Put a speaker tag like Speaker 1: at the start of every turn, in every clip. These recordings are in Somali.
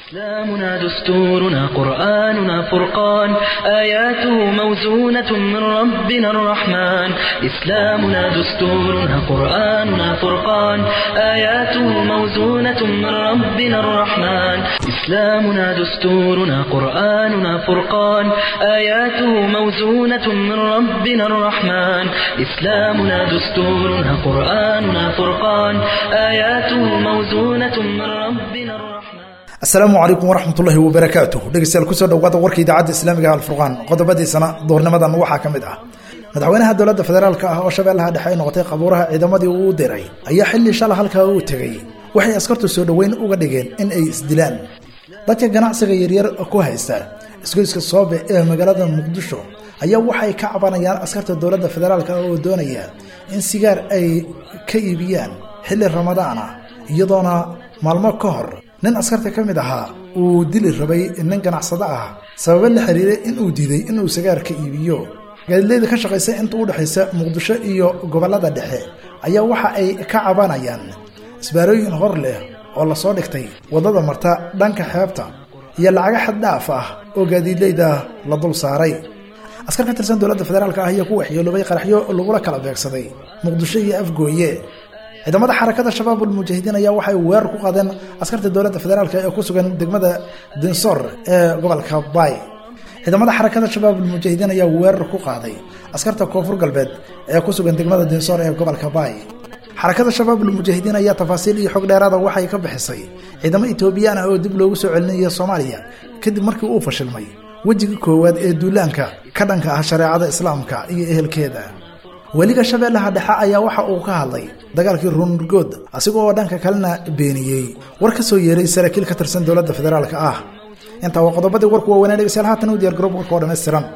Speaker 1: إسلامنا دستورنا قرآننا فرقان آياته موزونة من ربنا الرحمن إسلامنا دستورنا قرآننا فرقان آياته موزونة من ربنا الرحمن إسلامنا دستورنا قرآننا فرقان آياته موزونة من ربنا الرحمن إسلامنا دستورنا قرآننا فرقان آياته موزونة من ربنا الرحمن
Speaker 2: asalaamu calaykum waraxmatullaahi wabarakaatuh dhegeystayaal kusoo dhawaada warka idaacadda islaamiga alfurqaan qodobadiisana duurnimadan waxaa ka mid ah madaxweynaha dowladda federaalka ah oo shabeellaha dhexe ay noqotay qabuuraha ciidamadii uu u diray ayaa xilli shala halkaa uu tegey waxay askartu soo dhoweyn uga dhigeen in ay isdilaan dadka ganacsiga yaryar ku haysta isgoyska soobe ee magaalada muqdisho ayaa waxay ka cabanayaan askarta dowladda federaalka ah oo doonaya in sigaar ay ka iibiyaan xilli ramadaan ah iyadoona maalmo ka hor nin askarta ka mid ahaa uu dili rabay nin ganacsado ah sababo la xiriiray inuu diiday inuu sagaarka iibiyo gaadiidleyda ka shaqaysa inta u dhexaysa muqdisho iyo gobollada dhexe ayaa waxa ay ka cabanayaan isbaarooyin hor leh oo lasoo dhigtay waddada marta dhanka xeebta iyo lacaga xad dhaaf ah oo gaadiidleyda la dul saaray askar ka tirsan dowladda federaalka ah ayaa ku waxyeeloobay qaraxyo lagula kala beegsaday muqdisho iyo afgooye ciidamada xarakada shabaabul mujaahidiin ayaa waxay weerar ku qaadeen askarta dowladda federaalk ee ku sugan degmada dinsor ee gobolka bay ciidamada xarakada shabaabul mujaahidiin ayaa weerar ku qaaday askarta koonfur galbeed ee ku sugan degmada dinsor ee gobolka bay xarakada shabaabul mujaahidiin ayaa tafaasiil iyo xog dheeraada waxay ka bixisay ciidamo etoobiyaan ah oo dib loogu soo celinaya soomaaliya kadib markii uu fashilmay wejiga koowaad ee duulaanka ka dhanka ah shareecada islaamka iyo ehelkeeda weliga shabeellaha dhexe ayaa waxa uu ka hadlay dagaalkii ruunurgood asiga oo dhanka kalena beeniyey war ka soo yeeray saraakiil ka tirsan dowladda federaalka ah intaa waa qodobadii warku waaweynaa dhegeystayaal haatan u diyar garoob warka oo dhammaystiran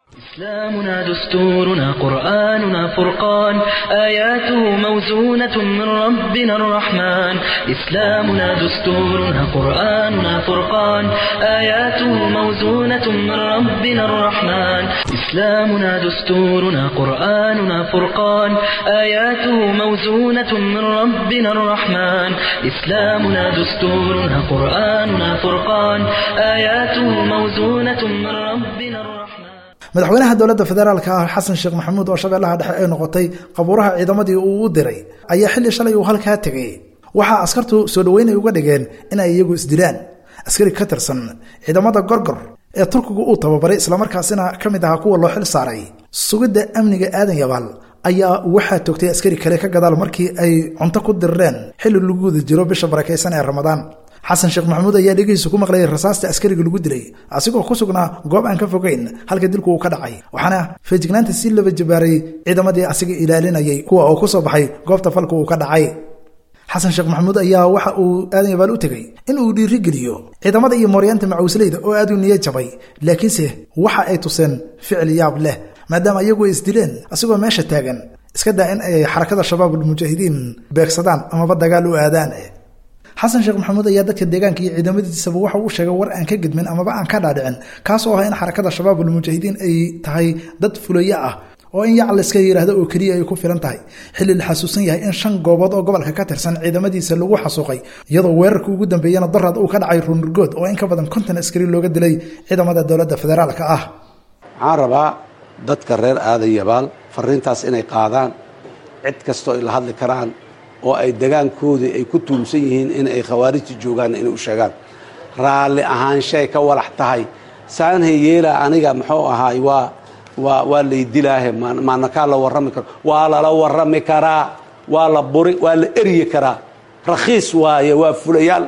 Speaker 1: إسلامنا دستورنا قرآننا فرقان آياته موزونة من ربنا الرحمن إسلامنا دستورنا قرآننا فرقان آياته موزونة من ربنا الرحمن إسلامنا دستورنا قرآننا فرقان آياته موزونة من ربنا الرحمن إسلامنا دستورنا قرآننا فرقان آياته موزونة من ربنا الرحمن
Speaker 2: madaxweynaha dowladda federaalka ah xasan sheekh maxamuud oo shabeellaha dhexe ay noqotay qabuuraha ciidamadii uu u diray ayaa xilli shalay uu halkaa tegay waxaa askartu soo dhoweynay uga dhigeen inay iyagu isdilaan askari ka tirsan ciidamada gorgor ee turkigu uu tababaray islamarkaasina ka mid ahaa kuwa loo xil saaray sugidda amniga aadan yabaal ayaa waxaa toogtay askari kale ka gadaal markii ay cunto ku dirireen xilli lagu guda jiro bisha barakaysan ee ramadaan xasan sheekh maxamuud ayaa dhegihiisa ku maqlayay rasaasta askariga lagu dilay asigoo ku sugnaa goob aan ka fogeyn halka dilku uu ka dhacay waxaana feejignaanta si laba jabaaray ciidamadii asiga ilaalinayay kuwa oo ku soo baxay goobta falka uu ka dhacay xasan sheekh maxamuud ayaa waxa uu aadan yabaal u tegey in uu dhiirigeliyo ciidamada iyo mooryaanta macawisleyda oo aad u niya jabay laakiinse waxa ay tuseen ficil yaab leh maadaama iyagu ay isdileen asigoo meesha taagan iska daa in ay xarakada shabaabul mujaahidiin beegsadaan amaba dagaal u aadaan xasan sheekh maxamuud ayaa dadka deegaanka iyo ciidamadiisaba waxa uu sheegay war aan ka gedmin amaba aan ka dhaadhicin kaas oo ah in xarakada shabaabul mujaahidiin ay tahay dad fulayo ah oo in yac layska yidhaahdo oo keliya ay ku filan tahay xilli la xasuusan yahay in shan goobood oo gobolka ka tirsan ciidamadiisa lagu xasuuqay iyadoo weerarka ugu dambeeyana daraad uu ka dhacay ruunurgood oo in ka badan konton askari looga dilay ciidamada dowladda federaalka ah
Speaker 3: waxaan rabaa dadka reer aadan yabaal fariintaas inay qaadaan cid kastoo ay la hadli karaan oo ay degaankoodii ay ku tuumsan yihiin in ay khawaarijta joogaan inay u sheegaan raalli ahaanshay ka walax tahay saanhay yeela aniga muxuu ahaay waa waa waa laydilaahe maanakaa la warrami karo waa lala warrami karaa waa la buri waa la eryi karaa rakhiis waaye waa fulayaal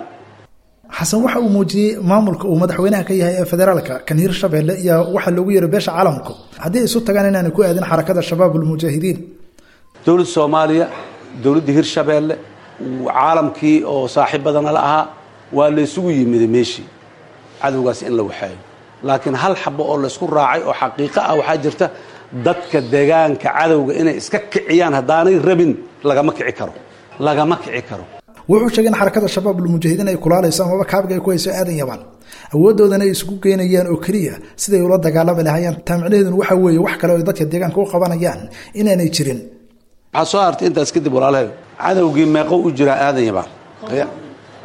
Speaker 2: xasan waxa uu muujiyey maamulka uu madaxweynaha ka yahay ee federaalka kan hirshabeelle iyo waxa loogu yeero beesha caalamku haddii ay isu tagaan inaanay ku aadin xarakada shabaabul mujaahidiin
Speaker 3: dowladda soomaaliya dowladda hirshabeelle caalamkii oo saaxiib badana la ahaa waa laysugu yimiday meeshii cadowgaas in la waxaayo laakiin hal xabo oo laysku raacay oo xaqiiqo ah waxaa jirta dadka deegaanka cadowga inay iska kiciyaan haddaanay rabin lagama kici karo lagama kici karo
Speaker 2: wuxuu sheegay in xarakada shabaabul mujaahidiin ay kulaalayso amaba kaabiga ay ku hayso aadan yabaan awoodoodana ay isugu geynayaan oo keliya siday ula dagaalami lahayaan taamicnaheeduna waxaa weeye wax kale oo dadka deegaanka u qabanayaan inaanay jirin
Speaker 3: waxaa soo hartay intaas kadib walaalahay cadowgii meeqo u jiraa aadan yabaan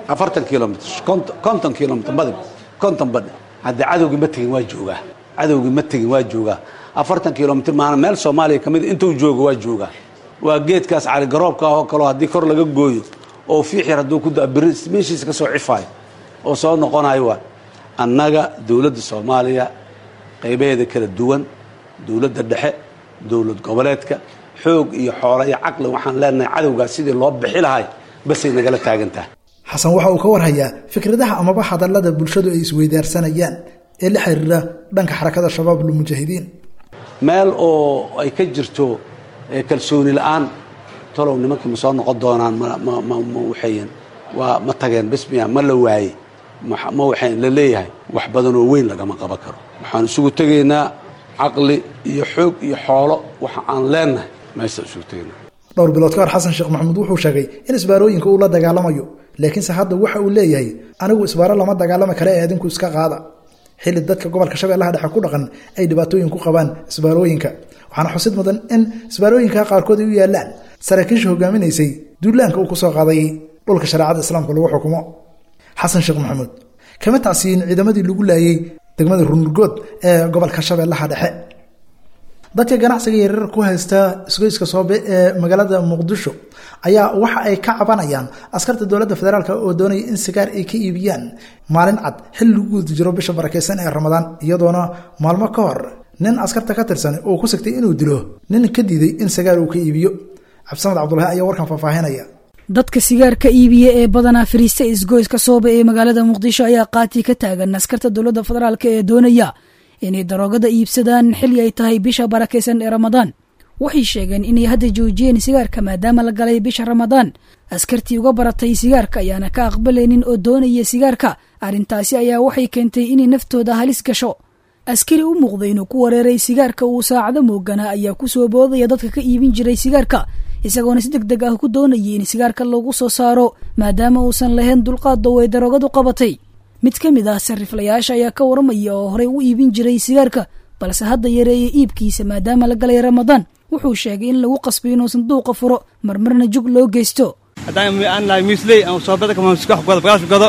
Speaker 3: afartan kilomitr konton kilomitr badib konton badh haddee cadowgii ma tegin waa joogaa cadowgii ma tegin waa joogaa afartan kilomitr maana meel soomaaliya ka mid intuu joogo waa joogaa waa geedkaas caligaroobka ah oo kaleo haddii kor laga gooyo oo fiix yar hadduu ku da beri meeshiisa ka soo cifaayo oo soo noqonayo waa annaga dowladda soomaaliya qaybaheeda kala duwan dowladda dhexe dowlad goboleedka xoog iyo xoolo iyo caqli waxaan leenahay cadowgaas sidii loo bixi lahay basay nagala taagan tahay
Speaker 2: xasan waxa uu ka warhayaa fikradaha amaba hadallada bulshadu ay isweydaarsanayaan ee la xiriira dhanka xarakada shabaab lmujaahidiin
Speaker 3: meel oo ay ka jirto kalsooni la-aan talow nimankii ma soo noqon doonaan ma waxayn waa ma tageen bismiya ma la waaye ma waxayn la leeyahay wax badan oo weyn lagama qaban karo waxaan isugu tegaynaa caqli iyo xoog iyo xoolo waxa aan leenahay meeshaan isugu tegaynaa
Speaker 2: dhowr bilood ka hor xasan sheekh maxamuud wuxuu sheegay in isbaarooyinka uu la dagaalamayo laakiinse hadda waxa uu leeyahay anigu isbaaro lama dagaalami kara ee adinku iska qaada xilli dadka gobolka shabeellaha dhexe ku dhaqan ay dhibaatooyin ku qabaan isbaarooyinka waxaana xusid mudan in isbaarooyinka qaarkood ay u yaalaan saraakiisha hogaaminaysay duulaanka uu kusoo qaaday dhulka shareecada islaamka lagu xukumo xasan sheekh maxamuud kama tacsiyin ciidamadii lagu laayay degmada runurgood ee gobolka shabeellaha dhexe dadka ganacsiga yaryar ku haysta isgoyska soobe ee magaalada muqdisho ayaa waxa ay ka cabanayaan askarta dowladda federaalk oo doonaya in sigaar ay ka iibiyaan maalin cad xilli lagu guda jiro bisha barakeysan ee ramadaan iyadoona maalmo ka hor nin askarta ka tirsan oo ku sigtay inuu dilo nin ka diiday in sigaar uu ka iibiyo cabdisamad cabdulahi ayaa warkan faahfaahinaya
Speaker 4: dadka sigaarka iibiya ee badanaa fariista isgoyska soobe ee magaalada muqdisho ayaa qaati ka taagan askarta dowladda federaalk ee doonaya inay daroogada iibsadaan xilli ay tahay bisha barakaysan ee ramadaan waxay sheegeen inay hadda joojiyeen sigaarka maadaama la galay bisha ramadaan askartii uga baratay sigaarka ayaana ka aqbalaynin oo doonaya sigaarka arrintaasi ayaa waxay keentay inay naftooda halis gasho askari u muuqday inuu ku wareeray sigaarka uu saacado mooganaa ayaa ku soo boodaya dadka ka iibin jiray sigaarka isagoona si deg deg ah ku doonayay in sigaarka lagu soo saaro maadaama uusan lahayn dulqaad oo ay daroogadu qabatay mid ka mid ah sariflayaasha ayaa ka waramaya oo horey u iibin jiray sigaarka balse hadda yareeya iibkiisa maadaama la galay ramadaan wuxuu sheegay in lagu qasbay inuu sanduuqa furo marmarna jug loo geysto
Speaker 5: haddaan aan lahay miisley aan soobada kama wax godo bagaash godo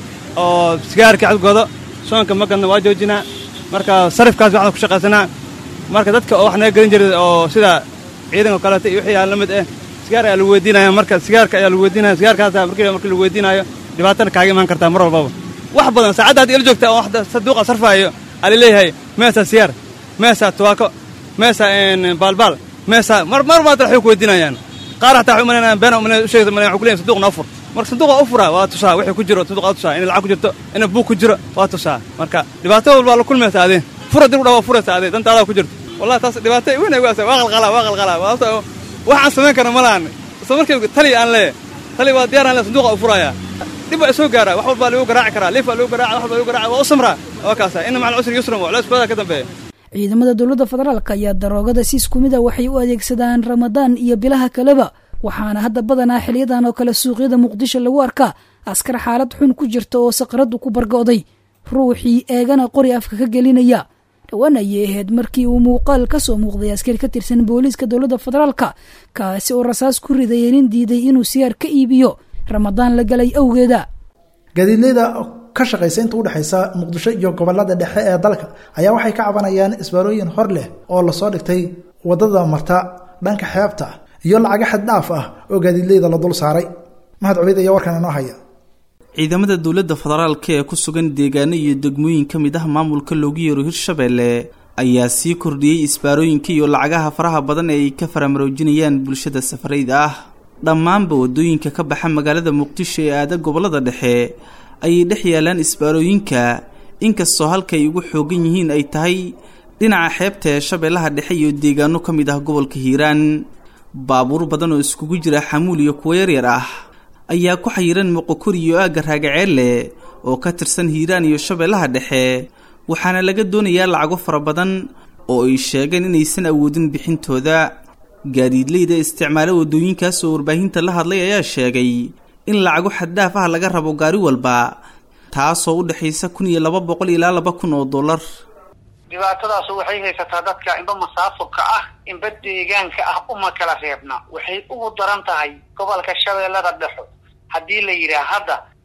Speaker 5: oo sigaarka cad godo soonka ma gadna waa joojinaa marka sarifkaas waxaan ku shaqaysanaa marka dadka oo wax naga gelin jiray oo sida ciidanka kaleeto iyo wixii aan la mid eh sigaar ayaa lagu weydiinaya marka sigaarka ayaa lagu weydiinaya sigaarkaasa markii markii lagu weydiinayo dhibaatana kaaga imaan kartaa mar walbaba wax badan saacadda haddii ila joogta oo saduuqa sarfaayo aa laleeyahay meesa siyaar meesa tubaako meesa baalbaal meesa mar mar maad waxay ku weydiinayaan qaar hataa waxay umalaynayan been umalay u sheegaysa umalay waxay ku leeyahay saduuqna ufur marka sanduuqa u furaa waa tusaa wixii ku jiro sanduuqa tusaa in lacag ku jirto in buug ku jiro waa tusaa marka dhibaato walbaa la kulmaysa adee fura dib u dhawa furaysa adee dantaadaa ku jirto wallahi taas dhibaato weyn ay waasa waa qalqalaa waa qalqalaa waxaan samayn karna ma lahan isla markii tali aan leeyahay tali waa diyaar aan leeyahay sanduuqa u furayaa dhib baa soo gaara wax walbaa lagu garaaci karaa liif baa lagu garaaca wax walbaa lagu garaaca waa u samraa waa kaasa ina macal usri yusran waa culays badaa ka dambeeya
Speaker 4: ciidamada dowladda federaalk ayaa daroogada si isku mid a waxay u adeegsadaan ramadaan iyo bilaha kaleba waxaana hadda badanaa xiliyadan oo kale suuqyada muqdisho lagu arkaa askar xaalad xun ku jirta oo saqradu ku bargo'day ruuxii eegana qori afka ka gelinaya dhowaan ayay ahayd markii uu muuqaal ka soo muuqday askari ka tirsan booliiska dowladda federaalka kaasi oo rasaas ku ridaya nin diiday inuu sigaar ka iibiyo ramadaan la galay awgeeda
Speaker 2: gaadiidleyda ka shaqaysa inta udhexaysa muqdisho iyo gobolada dhexe ee dalka ayaa waxay ka cabanayaan isbaarooyin hor leh oo lasoo dhigtay wadada marta dhanka xeebta iyo lacaga xad dhaaf ah oo gaadiidleyda la dul saaray mahad cubeyd ayaa warkan inoo haya
Speaker 6: ciidamada dowladda federaalka ee ku sugan deegaano iyo degmooyin ka mid ah maamulka loogu yeero hirshabeelle ayaa sii kordhiyey isbaarooyinka iyo lacagaha faraha badan ee ay ka faramaroojinayaan bulshada safarayda ah dhammaanba waddooyinka ka baxa magaalada muqdisho ee aada gobollada dhexe ayay dhex yaalaan isbaarooyinka inkastoo halkaay ugu xoogan yihiin ay tahay dhinaca xeebta ee shabeellaha dhexe iyo deegaano ka mid ah gobolka hiiraan baabuur badan oo iskugu jira xamuul iyo kuwo yaryar ah ayaa ku xayiran moqokori iyo aagga raagaceelle oo ka tirsan hiiraan iyo shabeellaha dhexe waxaana laga doonayaa lacago fara badan oo ay sheegeen inaysan awoodin bixintooda gaadiidleyda isticmaalo waddooyinkaas oo warbaahinta la hadlay ayaa sheegay in lacago xaddhaaf ah laga rabo gaari walba taasoo u dhexaysa kun iyo laba boqol ilaa laba kun oo dollar
Speaker 7: dhibaatadaas waxay haysataa dadka inba masaafurka ah inba deegaanka ah uma kala reebna waxay ugu daran tahay gobolka shabeellada dhexo haddii la yidhaah hadda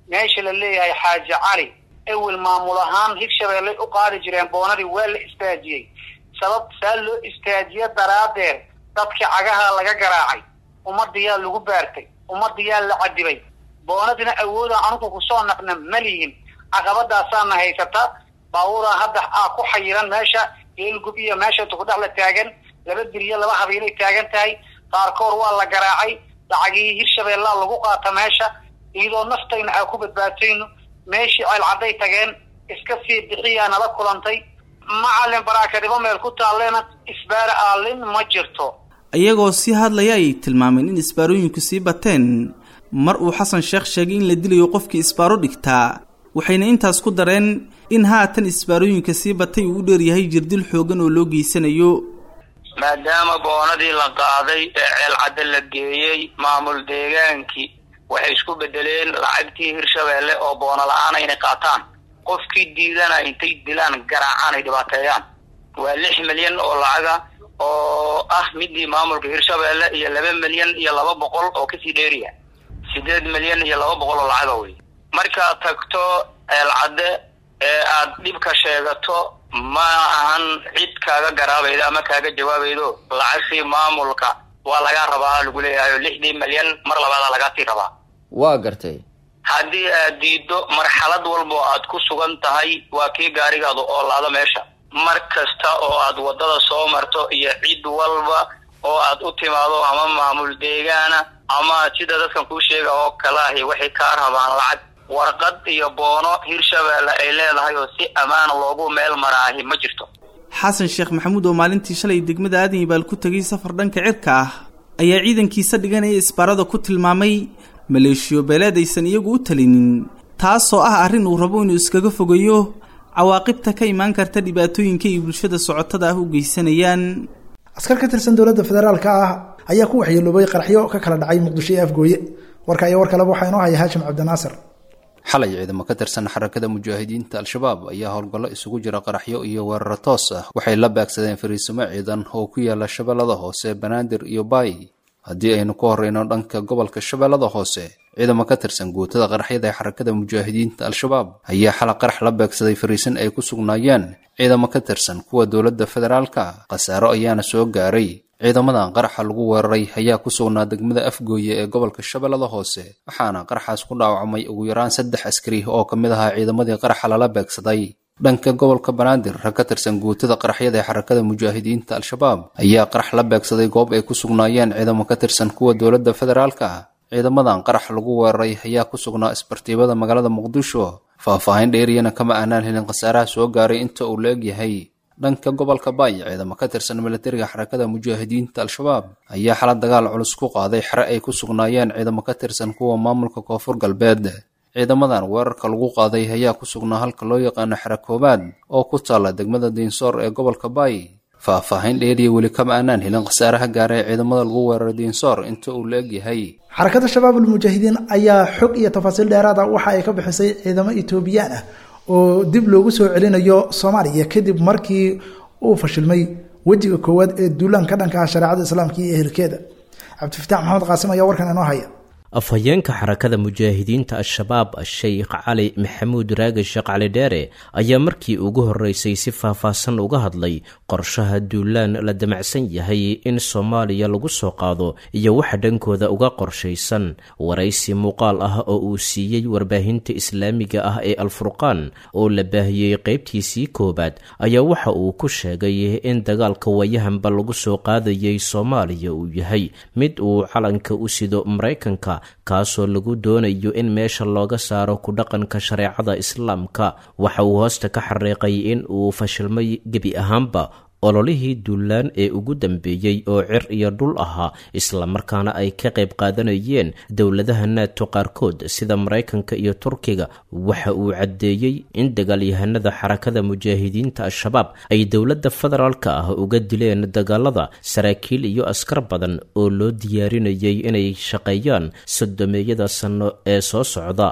Speaker 7: meesha la leeyahay xaaji cali ewel maamul ahaan hirshabeelley u qaadi jireen boonadii waa la istaajiyey sabab saa loo istaajiye daraaddeed dadkii cagaha laga garaacay ummadiyaa lagu baartay ummadiyaa la cadibay boonadina awooda anugu kusoo naqna malihin caqabadaasaana haysata baabuuraa hadda aa ku xayiran meesha geelgub iyo meesha tukudhac la taagan laba biriyo laba habiilay taagan tahay qaarkood waa la garaacay lacagii hirshabeellaa lagu qaata meesha iyadoo naftayna aa ku badbaatayno meeshii ceelcadday tageen iska sii bixiyaa nala kulantay macalin baraakadibo meel ku taallena isbaara aalin ma jirto
Speaker 6: iyagoo sii hadlaya ay tilmaameen in isbaarooyinku sii bateen mar uu xasan sheekh sheegay in la dilayo qofkii isbaaro dhigtaa waxayna intaas ku dareen in haatan isbaarooyinka sii batay uu u dheeryahay jirdil xoogan oo loo geysanayo
Speaker 8: maadaama boonadii la qaaday ee ceelcadda la geeyey maamul deegaankii waxay isku bedeleen lacagtii hirshabeelle oo boono la-aan inay qaataan qofkii diidana intay dilaan garaacaan ay dhibaateeyaan waa lix milyan oo lacaga oo ah midii maamulka hirshabeelle iyo laba milyan iyo laba boqol oo kasii dheeriya sideed milyan iyo laba boqol oo lacaga wey markaad tagto ceelcadde ee aad dhibka sheegato ma ahan cid kaaga garaabaydo ama kaaga jawaabaydo lacagtii maamulka waa lagaa rabaa lagu leeyahay lixdii milyan mar labaada lagaasii rabaa
Speaker 9: waa gartay
Speaker 8: haddii aad diiddo marxalad walba oo aad ku sugan tahay waa kii gaarigaadu oo laado meesha mar kasta oo aad waddada soo marto iyo cid walba oo aad u timaado ama maamul deegaana ama sida dadkan kuu sheega oo kale ahi waxay kaa rabaan lacag warqad iyo boono hirshabeelle ay leedahay oo si ammaana loogu meel maraahi ma jirto
Speaker 6: xasan sheekh maxamuud oo maalintii shalay degmada aadan ibaal ku tegay safar dhanka cirka ah ayaa ciidankiisa dhiganaya isbaarada ku tilmaamay maleeshiyo beeleed aysan iyagu u talinin taasoo ah arrin uu rabo inuu iskaga fogeeyo cawaaqibta ka imaan karta dhibaatooyinka ay bulshada socotada ah u geysanayaan
Speaker 2: askar ka tirsan dowladda federaalka ah ayaa ku waxyeeloobay qaraxyo ka kala dhacay muqdisho iyo afgooye warka iyo war kaleba waxaa inoo haya haashim cabdinaasir
Speaker 10: xalay ciidamo ka tirsan xarakada mujaahidiinta al-shabaab ayaa howlgallo isugu jira qaraxyo iyo weeraro toos ah waxay la baagsadeen fariisimo ciidan oo ku yaala shabeellada hoose banaadir iyo baay haddii aynu ku horeyno dhanka gobolka shabeellada hoose ciidamo ka tirsan guutada qaraxyada ee xarakada mujaahidiinta al-shabaab ayaa xala qarax la beegsaday fariisin ay ku sugnaayeen ciidamo ka tirsan kuwa dowladda federaalka khasaaro ayaana soo gaaray ciidamadan qaraxa lagu weeraray ayaa ku sugnaa degmada afgooye ee gobolka shabeellada hoose waxaana qaraxaas ku dhaawacmay ugu yaraan saddex askari oo ka mid ahaa ciidamadii qaraxa lala beegsaday dhanka gobolka banaadir rag ka tirsan guutada qaraxyada ee xarakada mujaahidiinta al-shabaab ayaa qarax la beegsaday goob ay ku sugnaayeen ciidamo ka tirsan kuwa dowladda federaalka ciidamadan qarax lagu weeraray ayaa ku sugnaa isbartiibada magaalada muqdisho faah-faahin dheeriyana kama aanaan helin khasaaraha soo gaaray inta uu la egyahay dhanka gobolka baay ciidamo ka tirsan milatariga xarakada mujaahidiinta al-shabaab ayaa xala dagaal culus ku qaaday xere ay ku sugnaayeen ciidamo ka tirsan kuwa maamulka koonfur galbeed ciidamadan weerarka lagu qaaday ayaa ku sugnaa halka loo yaqaano xere koobaad oo ku taalla degmada diinsoor ee gobolka baay faah-faahin dheeriya weli kama aanaan helin khasaaraha gaara ee ciidamada lagu weeraray diinsoor inta uu la egyahay
Speaker 2: xarakada shabaab almujaahidiin ayaa xog iyo tafaasiil dheeraada waxa ay ka bixisay ciidamo etoobiyaan ah oo dib loogu soo celinayo soomaaliya kadib markii uu fashilmay wejiga koowaad ee duulaanka dhanka ah shareecada islaamka iyo ehelkeeda cabdifataax maxamed qaasim ayaa warkan inoo haya
Speaker 11: afhayeenka xarakada mujaahidiinta al-shabaab sheikh cali maxamuud raage sheekh cali dheere ayaa markii ugu horeysay si faahfaahsan uga hadlay qorshaha duulaan la damacsan yahay in soomaaliya lagu soo qaado iyo waxa dhankooda uga qorshaysan waraysi muuqaal ah oo uu siiyey warbaahinta islaamiga ah ee alfurqaan oo la baahiyey qeybtiisii koowaad ayaa waxa uu ku sheegay in dagaalka wayahanba lagu soo qaadayay soomaaliya uu yahay mid uu calanka u sido maraykanka kaasoo lagu doonayo in meesha looga saaro ku dhaqanka shareecada islaamka waxa uu hoosta ka xariiqay in uu fashilmay gebi ahaanba ololihii duulaan ee ugu dambeeyey oo cir iyo dhul ahaa islamarkaana ay ka qayb qaadanayeen dowladaha naato qaarkood sida maraykanka iyo turkiga waxa uu caddeeyey in dagaalyahanada xarakada mujaahidiinta al-shabaab ay dowladda federaalka ah uga dileen dagaalada saraakiil iyo askar badan oo loo diyaarinayay inay shaqeeyaan sodomeeyada sanno ee soo socda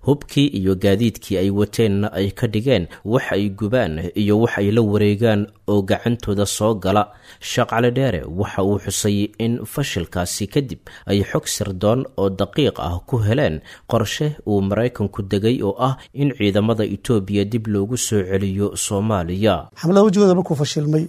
Speaker 11: hubkii iyo gaadiidkii ay wateenna ay ka dhigeen wax ay gubaan iyo wax ay la wareegaan oo gacantooda soo gala sheekh cali dheere waxa uu xusay in fashilkaasi kadib ay xog sirdoon oo daqiiq ah ku heleen qorshe uu maraykanku degay oo ah in ciidamada etoobiya dib loogu soo celiyo soomaaliya
Speaker 9: xamlada wejigooda markuu fashilmay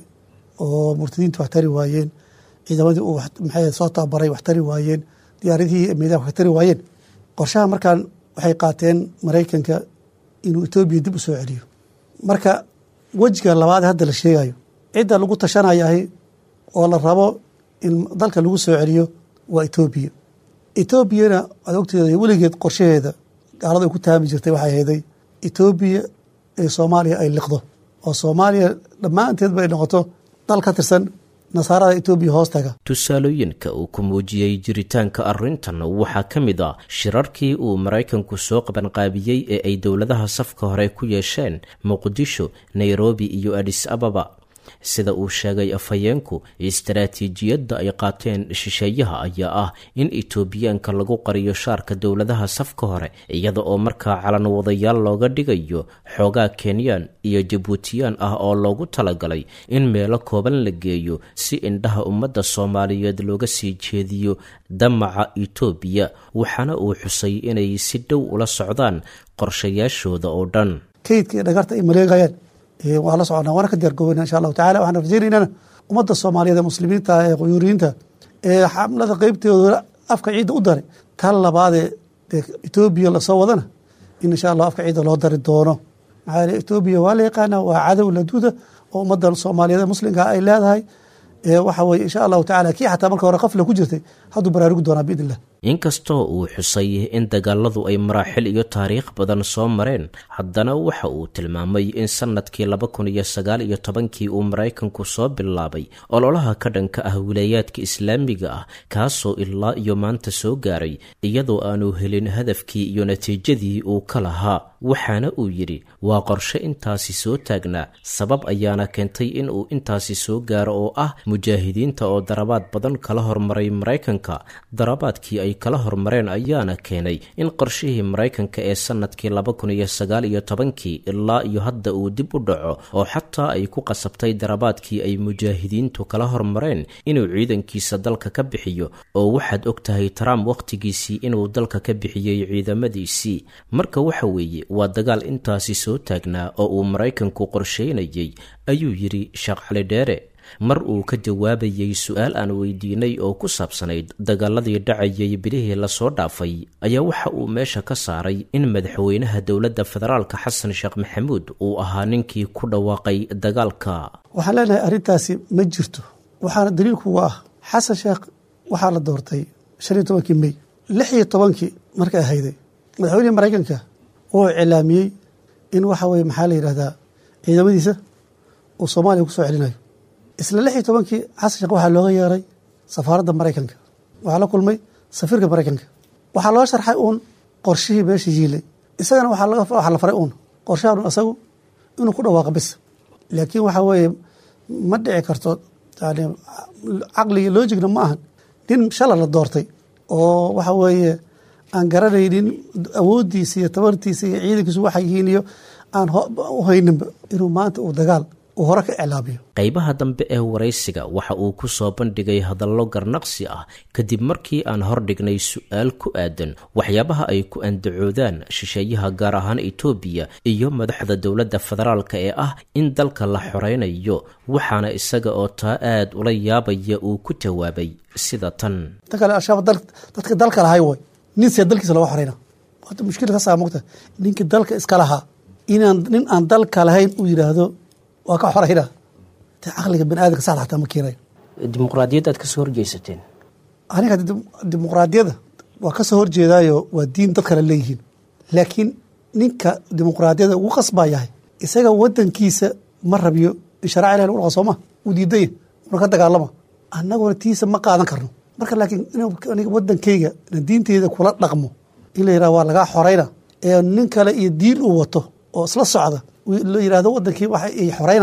Speaker 9: oo murtadiintu wax tari waayeen ciidamadii uu maxay soo tababaray wax tari waayeen diyaaradihii miidaha wax tari waayeen qorshaha markaan waxay qaateen maraykanka inuu etoobiya dib u soo celiyo marka wejiga labaad hadda la sheegayo cidda lagu tashanayahay oo la rabo in dalka lagu soo celiyo waa etoobiya etoobiyana waad ogteeda weligeed qorshaheeda gaalada ay ku taami jirtay waxay hayday etoobiya ee soomaaliya ay liqdo oo soomaaliya dhammaanteedba ay noqoto dal ka tirsan nasaarada etoobiya hoostaga
Speaker 11: tusaalooyinka uu ku muujiyey jiritaanka arrintan waxaa ka mid a shirarkii uu maraykanku soo qabanqaabiyey ee ay dowladaha safka hore ku yeesheen muqdisho nairobi iyo adis ababa sida uu sheegay afhayeenku istaraatiijiyadda ay qaateen shisheeyaha ayaa ah in etoobiyaanka lagu qariyo shaarka dowladaha safka hore iyada oo markaa calan wadayaal looga dhigayo xoogaa kenyaan iyo jabuutiyaan ah oo loogu talagalay in meelo kooban la geeyo si indhaha ummadda soomaaliyeed looga sii jeediyo damaca etoobiya waxaana uu xusay inay si dhow ula socdaan qorshayaashooda oo dhan
Speaker 9: kaydka iyo dhagarta ay maleegayaan waa la soconnaa waana ka diyaargoobana insha allahu tacala waxaan rajaynaynana ummadda soomaaliyeed ee muslimiinta ee quyuuriyiinta ee xamlada qeybtooda afka ciidda u daray tan labaadee dee etoobiya lasoo wadana in insha allah afka ciidda loo dari doono maxaa yeele etoobiya waa la yaqaana waa cadow laduuda oo ummadda soomaaliyeed ee muslimka ay leedahay waxa weye insha allahu tacala kii xataa marka hore qafla ku jirtay hadduu baraarugi doonaa biidn illah
Speaker 11: inkastoo uu xusay in dagaaladu ay maraaxil iyo taariikh badan soo mareen haddana waxa uu tilmaamay in sannadkii laba kun iyo sagaal iyo tobankii uu maraykanku soo bilaabay ololaha ka dhanka ah wilaayaadka islaamiga ah kaasoo ilaa iyo maanta soo gaaray iyadoo aanu helin hadafkii iyo natiijadii uu ka lahaa waxaana uu yidhi waa qorshe intaasi soo taagnaa sabab ayaana keentay in uu intaasi soo gaaro oo ah mujaahidiinta oo darabaad badan kala hormaray maraykanka darabaadkii ay kala hormareen ayaana keenay in qorshihii maraykanka ee sannadkii laba kun iyo sagaal iyo tobankii ilaa iyo hadda uu dib u dhaco oo xataa ay ku qasabtay darabaadkii ay mujaahidiintu kala hormareen inuu ciidankiisa dalka ka bixiyo oo waxaad og tahay trump wakhtigiisii inuu dalka ka bixiyey ciidamadiisii marka waxa weeye waa dagaal intaasi soo taagnaa oo uu maraykanku qorsheynayey ayuu yidhi sheekh cali dheere mar uu ka jawaabayey su-aal aan weydiinay oo ku saabsanayd dagaaladii dhacayay bilihii lasoo dhaafay ayaa waxa uu meesha ka saaray in madaxweynaha dowladda federaalka xasan sheekh maxamuud uu ahaa ninkii ku dhawaaqay dagaalka
Speaker 9: waxaan leenahay arrintaasi ma jirto waxaana daliilkuga ah xasan sheekh waxaa la doortay shan iyo tobankii mey lix iyo tobankii markay ahayday madaxweynihii maraykanka wuxuu cilaamiyey in waxa weye maxaa la yidhahdaa ciidamadiisa uu soomaaliya ku soo celinayo isla lix iyo tobankii xasan sheekh waxaa looga yeeray safaaradda maraykanka waxaa la kulmay safiirka maraykanka waxaa loo sharxay uun qorshihii meesha yiilay isagana waxaa la faray uun qorshahan isagu inuu ku dhawaaqa bis laakiin waxaa weeye ma dhici karto yani caqliga loojigna ma ahan nin shala la doortay oo waxa weeye aan garanaynin awooddiisa iyo tabartiisa iyo ciidankiisu waxay yihiin iyo aan u hayninba inuu maanta uu dagaal uu hore ka iclaamiyo
Speaker 11: qaybaha dambe ee waraysiga waxa uu ku soo bandhigay hadallo garnaqsi ah kadib markii aan hordhignay su-aal ku aadan waxyaabaha ay ku andacoodaan shisheeyaha gaar ahaan etoobiya iyo madaxda dowladda federaalka ee ah in dalka la xoreynayo waxaana isaga oo taa aad ula yaabaya uu ku jawaabay sida tan
Speaker 9: ta kale al-shabaab dadka dalka lahay way nin see dalkiisa loga xoreyna horta mushkila ka saa mogta ninkii dalka iska lahaa inaan nin aan dalka lahayn uu yidhaahdo waa ka xorayna te caqliga bani aadamka saxda xataa ma keenayo
Speaker 11: dimuqraadiyad aad kasoo horjeysateen
Speaker 9: aniga dimuqraadiyadda waa kasoo horjeedaayo waa diin dad kale leeyihiin laakiin ninka dimuqraadiyadda ugu qasbaa yahay isaga wadankiisa ma rabiyo in sharaca ilahi lagu dhaqa sooma uu diidanya una ka dagaalama annaguna tiisa ma qaadan karno marka laakiin aniga wadankayga ina diinteyda kula dhaqmo in la yidhaha waa lagaa xorayna ee nin kale iyo diin uu wato oo isla socda la yidhahdo wadankii waxa ay xoreynayaan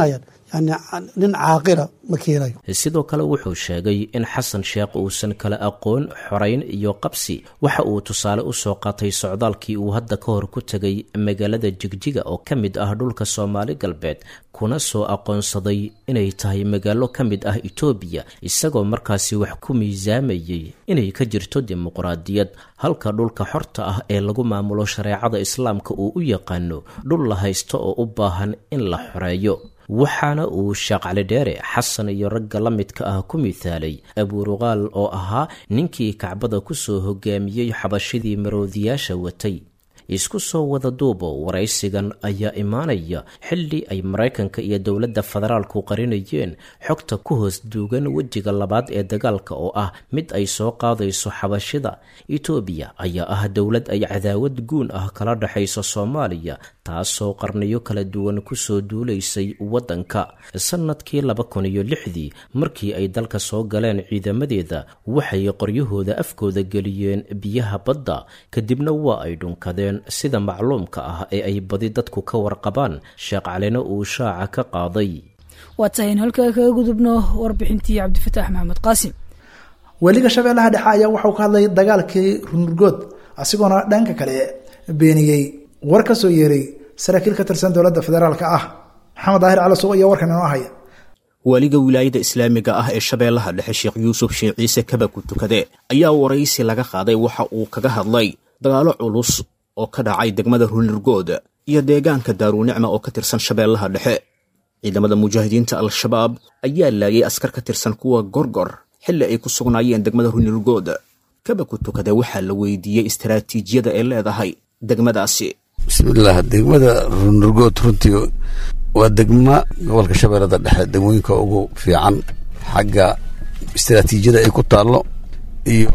Speaker 9: yani nin caaqila ma keenayo
Speaker 11: sidoo kale wuxuu sheegay in xasan sheekh uusan kala aqoon xorayn iyo qabsi waxa uu tusaale u soo qaatay socdaalkii uu hadda ka hor ku tegay magaalada jigjiga oo ka mid ah dhulka soomaali galbeed kuna soo aqoonsaday inay tahay magaalo ka mid ah etoobiya isagoo markaasi wax ku miisaamayay inay ka jirto dimuqraadiyad halka dhulka xorta ah ee lagu maamulo shareecada islaamka uu u yaqaano dhul la haysto oo u baahan in la xoreeyo waxaana uu sheekh cali dheere xasan iyo ragga la midka ah ku mithaalay abuuruqaal oo ahaa ninkii kacbada ku soo hogaamiyey xabashidii maroodiyaasha watay isku soo wada duubo waraysigan ayaa imaanaya xilli ay maraykanka iyo dowladda federaalku qarinayeen xogta ku hoos duugan wejiga labaad ee dagaalka oo ah mid ay soo qaadayso xabashida etoobiya ayaa ah dowlad ay cadaawad guun ah kala dhexayso soomaaliya taasoo qarniyo kala duwan kusoo duulaysay waddanka sannadkii laba kun iyo lixdii markii ay dalka soo galeen ciidamadeeda waxay qoryahooda afkooda geliyeen biyaha badda kadibna waa ay dhunkadeen sida macluumka ah ee ay badi dadku ka warqabaan sheekh calina uu shaaca ka qaaday
Speaker 4: waa tahay in halkaa kaga gudubno warbixintii cabdifataax maxamed qaasim
Speaker 2: weliga shabeellaha dhexe ayaa waxauu ka hadlay dagaalkii runurgood asigoona dhanka kale beeniyey war ka soo yeeray saraakiil ka tirsan dowladda federaalka ah maxamed daahir calasow ayaa warkan inoo haya
Speaker 12: waaliga wilaayada islaamiga ah ee shabeellaha dhexe sheekh yuusuf sheekh ciise kabaku tukade ayaa waraysi laga qaaday waxa uu kaga hadlay dagaalo culus oo ka dhacay degmada runirgood iyo deegaanka daaruunicma oo ka tirsan shabeellaha dhexe ciidamada mujaahidiinta al-shabaab ayaa laayay askar ka tirsan kuwa gorgor xilli ay ku sugnaayeen degmada runirgood kabaku tukade waxaa la weydiiyey istaraatiijiyada ay leedahay degmadaasi
Speaker 3: bismillaah degmada runirgood runtii waa degma gobolka shabeellada dhexe degmooyinka ugu fiican xagga istaraatiijiyada ay ku taallo iyo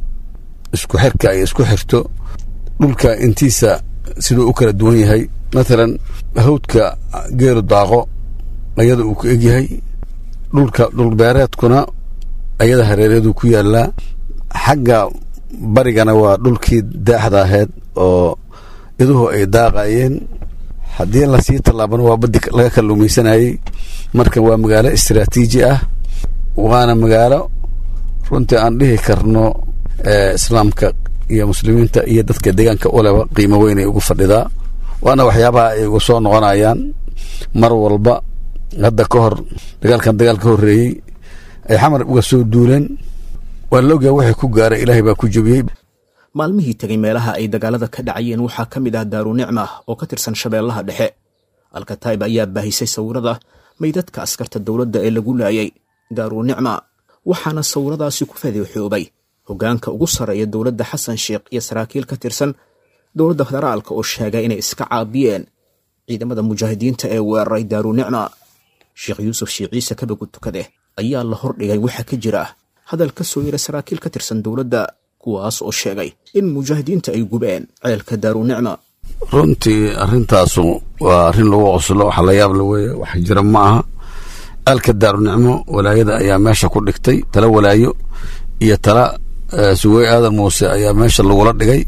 Speaker 3: isku xirka ay isku xirto dhulka intiisa siduu u kala duwan yahay matalan hawdka geelu daaqo ayada uu ku egyahay dhulka dhulbeereedkuna ayada hareereeduu ku yaalaa xagga barigana waa dhulkii daaxda ahayd oo iduhu ay daaqayeen haddii lasii tallaabana waa badi laga kalluumaysanayey marka waa magaalo istaraatiiji ah waana magaalo runtii aan dhihi karno islaamka iyo muslimiinta iyo dadka deegaanka uleba qiimo weynay ugu fadhidaa waana waxyaabaha ay uga soo noqonayaan mar walba hadda ka hor dagaalkan dagaal ka horreeyey ay xamar uga soo duuleen waa la ogyaha waxay ku gaaray ilaahay baa ku jebiyey
Speaker 12: maalmihii tegay meelaha ay dagaalada ka dhacayeen waxaa ka mid ah daaruunicma oo ka tirsan shabeellaha dhexe alkataib ayaa baahisay sawirada maydadka askarta dowladda ee lagu laayay daaruunicma waxaana sawiradaasi ku fadeexoobay hoggaanka ugu sarreeya dowladda xasan sheekh iyo saraakiil ka tirsan dowladda federaalka oo sheegay inay iska caabiyeen ciidamada mujaahidiinta ee weeraray daaruunicma sheekh yuusuf sheekh ciise kabagu tukade ayaa la hordhigay waxa ka jira hadal ka soo yara saraakiil ka tirsan dowladda kuwaas oo sheegay in mujaahidiinta ay gubeen ceelka daaruunicma
Speaker 3: runtii arrintaasu waa arrin lagu qoslo waxa la yaab la weeye wax jira ma aha ceelka daarunicmo walaayada ayaa meesha ku dhigtay tala walaayo iyo tala suwey aadan muuse ayaa meesha lagula dhigay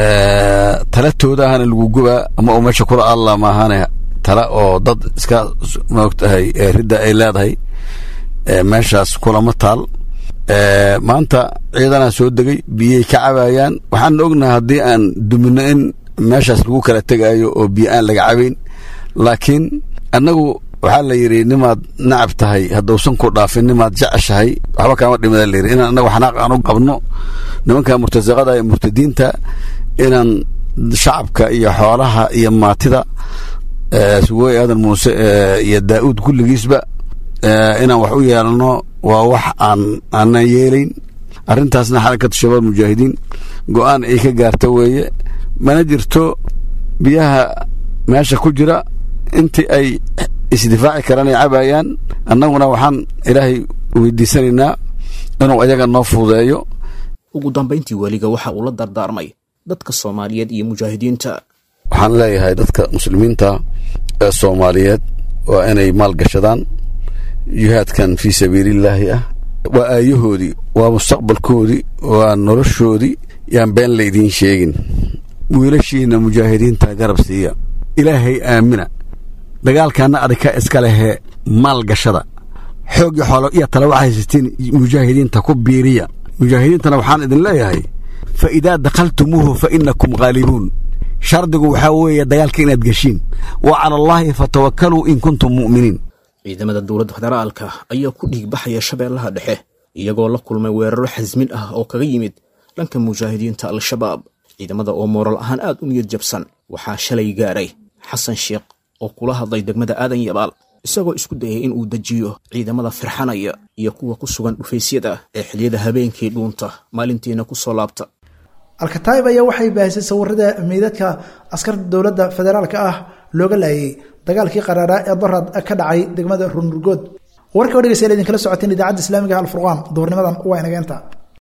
Speaker 3: tala toodahana lagu gubaa ama uu meesha kula alla maahane tala oo dad iska maogtahay ridda ay leedahay meeshaas kulama taal maanta ciidanaa soo degay biyay ka cabayaan waxaan ognahay haddii aan dumino in meeshaas lagu kala tegaayo oo biyo aan laga cabayn laakiin annagu waxaa la yidhi nimaad nacab tahay haddausan ku dhaafin nimaad jeceshahay waxba kaama dhimada la yidhi inaan annagu xanaaq aan u qabno nimanka murtasaqada iyo murtadiinta inaan shacabka iyo xoolaha iyo maatida suwey aadan muuse iyo daa'uud kulligiisba inaan wax u yeelno waa wax aan aanan yeelayn arrintaasna xarakatu shabaab mujaahidiin go-aan ay ka gaarta weeye mana jirto biyaha meesha ku jira intii ay isdifaaci karaan ay cabayaan annaguna waxaan ilaahay weydiisanaynaa inuu ayaga noo fuudeeyo
Speaker 12: ugu dambayntii weliga waxa uu la dardaarmay dadka soomaaliyeed iyo mujaahidiinta
Speaker 3: waxaan leeyahay dadka muslimiinta ee soomaaliyeed waa inay maal gashadaan jihaadkan fii sabiilillaahi ah waa aayahoodii waa mustaqbalkoodii waa noloshoodii yaan been laydiin sheegin wiilashiina mujaahidiinta garab siiya ilaahay aamina dagaalkaana adhika iska lehee
Speaker 13: maalgashada xoogii xoolo iyo tale waxaa haysatiin mujaahidiinta ku biiriya mujaahidiintana waxaan idin leeyahay fa idaa dakhaltumuuhu fa innakum ghaalibuun shardigu waxaa weeye dagaalka inaad geshiin wa cala allaahi fatawakkaluu in kuntum mu'miniin
Speaker 12: ciidamada dowladda federaalka ayaa ku dhiigbaxaya shabeellaha dhexe iyagoo la kulmay weeraro xasmin ah oo kaga yimid dhanka mujaahidiinta al-shabaab ciidamada oo mooral ahaan aad u niyad jabsan waxaa shalay gaaray xasan sheekh oo kula hadlay degmada aadan yabaal isagoo isku dayay in uu dejiyo ciidamada firxanaya iyo kuwa ku sugan dhufaysyada ee xiliyada habeenkii dhuunta maalintiina ku soo laabta
Speaker 2: alkataib ayaa waxay baahisay sawirada meydadka askarta dowladda federaalka ah looga laayay dagaalkii qaraaraa ee dorad ka dhacay degmada runurgood warka o dhegeystayaal idinkala socoteen idaacadda islaamiga alfurqaan duhurnimadan waa inageenta